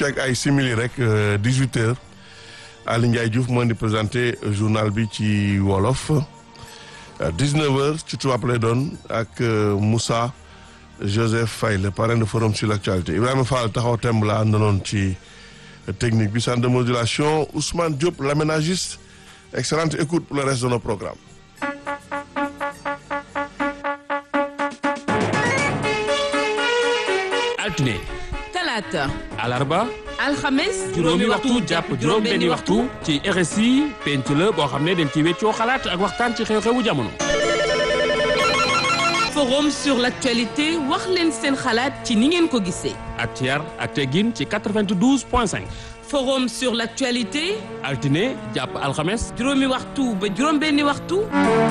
fi ak ay simili rek 18 heures Ali Ndiaye Diouf moo di présenté journal bi ci wolof 19 heures ci tubaab lay doon ak Moussa Joseph Faye le parrain de forum sur l'actualité Ibrahima Fall taxaw temb la àndanoon ci technique bi centre de modulation Ousmane Diop l'aménagiste excellente écoute pour le reste de nos programmes altine talaata alarba alxames juróomi waxtu jàpp juróom benni waxtu ci RSI penc la boo xam ne dañ ci weccoo xalaat ak waxtaan ci xew-xewu jamono forum sur l'actualité wax leen seen xalaat ci ni ngeen ko gisee ak ci yar ak teggin ci 92 point 5 forum sur l'actualité altine jàpp alxames juróomi waxtu ba juróom benni waxtu